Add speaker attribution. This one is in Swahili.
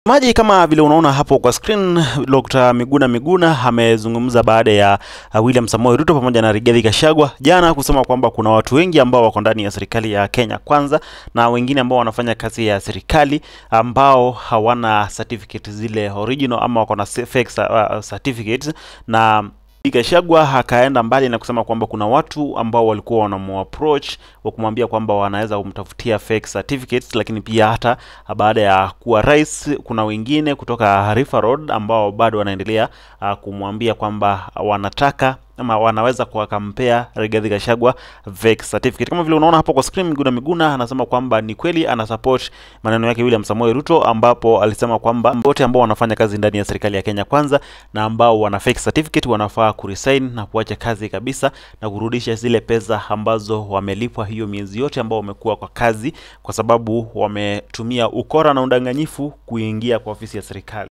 Speaker 1: Maji kama vile unaona hapo kwa screen, Dr. Miguna Miguna amezungumza baada ya uh, William Samoei Ruto pamoja na Rigathi Gachagua jana kusema kwamba kuna watu wengi ambao wako ndani ya serikali ya Kenya Kwanza na wengine ambao wanafanya kazi ya serikali ambao hawana certificate zile original ama wako na fake uh, certificates na Gachagua akaenda mbali na kusema kwamba kuna watu ambao walikuwa wanamuapproach wa kumwambia kwamba wanaweza kumtafutia fake certificates, lakini pia hata baada ya kuwa rais, kuna wengine kutoka River Road ambao bado wanaendelea uh, kumwambia kwamba wanataka ama wanaweza kuwakampea Rigathi Gachagua fake certificate. Kama vile unaona hapo kwa screen, Miguna Miguna anasema kwamba ni kweli ana support maneno yake William Samoei Ruto, ambapo alisema kwamba wote ambao wanafanya kazi ndani ya serikali ya Kenya Kwanza na ambao wana fake certificate wanafaa kuresign na kuacha kazi kabisa na kurudisha zile pesa ambazo wamelipwa hiyo miezi yote ambao wamekuwa kwa kazi, kwa sababu wametumia ukora na udanganyifu kuingia kwa ofisi ya serikali.